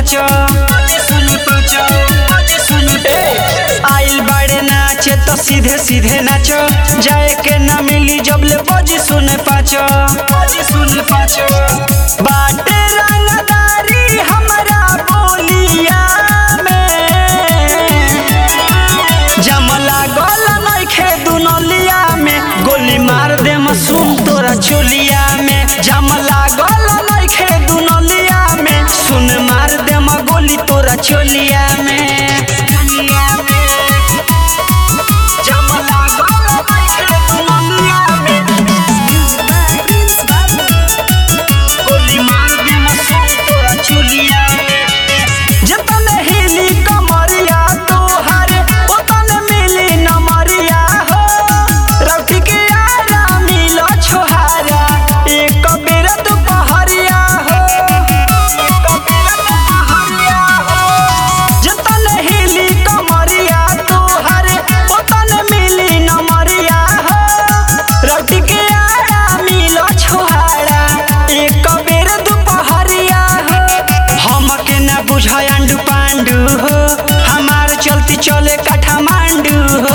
पाचो ए, आइल बाड़े नाचे तो सीधे सीधे नाचो जाए के ना मिली जब ले बजी सुने पाचो सुने पाचो बाटे रंगदारी हमरा बोलिया में जमला गल नइखे दुनलिया में गोली मार दे मसूम तोरा चोलिया में जमला गल नइखे दुनलिया में सुन मार दे म गोली तोरा चोलिया में जमला गल नइखे दुनलिया में गोली मार दे मसूम तोरा चोलिया में जतन हिली कमरिया तोहर ओतन मिली नमरिया हो रउटी के आरा मिलो छोहारा एक बेर दुपहरिया हो एक बेर दुपहरिया हो जतन हिली कमरिया तोहर ओतन मिली नमरिया हो रउटी के आरा मिलो छोहारा एक बेर दुपहरिया हो हमके ना बुझाय अंडू पांडू हो हमार चलती चले काठमांडू हो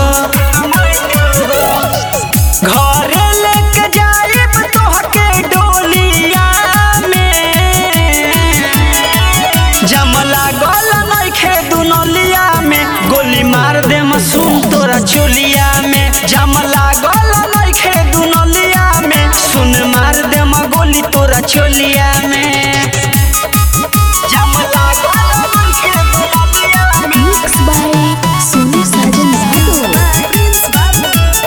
घरे लेके जाइब तोहके डोलिया में जमला गल नइखे दुनलिया में गोली मार दे मसूम तोरा चोलिया में जमला गल नइखे दुनलिया में सुन मार दे म गोली तोरा चोलिया में जमला गल नइखे दुनलिया में Mixed by Sonu Sajan Yadav.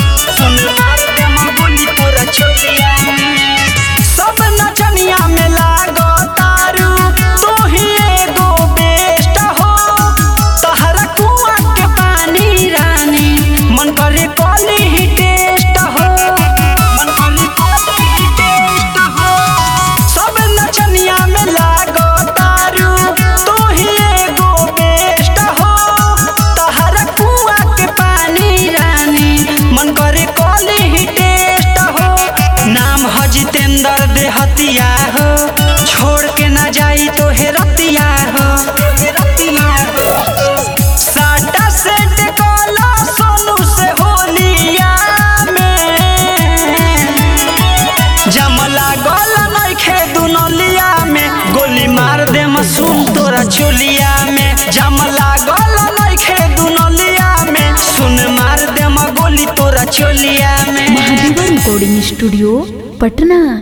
सब नचनिया में लागो तारू तू ही एगो बेस्ट हो तहरा कुआं के पानी रानी मन करे कॉली ही टेस्ट हो मन करे कॉली ही टेस्ट हो सब नचनिया में लागो तारू तू ही एगो बेस्ट हो तहरा कुआं के पानी रानी मन करे कॉली ही टेस्ट हो नाम ह जितेंद्र देहतिया हो छोड़ के ना जाई तो हेरतिया हो साटा सेट कला सोनू से होलिया में जमला गल नइखे दुनलिया में गोली मार दे मसूम तोरा चोलिया में जमला गल नइखे दुनलिया में सुन मार दे म गोली तोरा चोलिया में Mahadeva Recording Studio, Patna.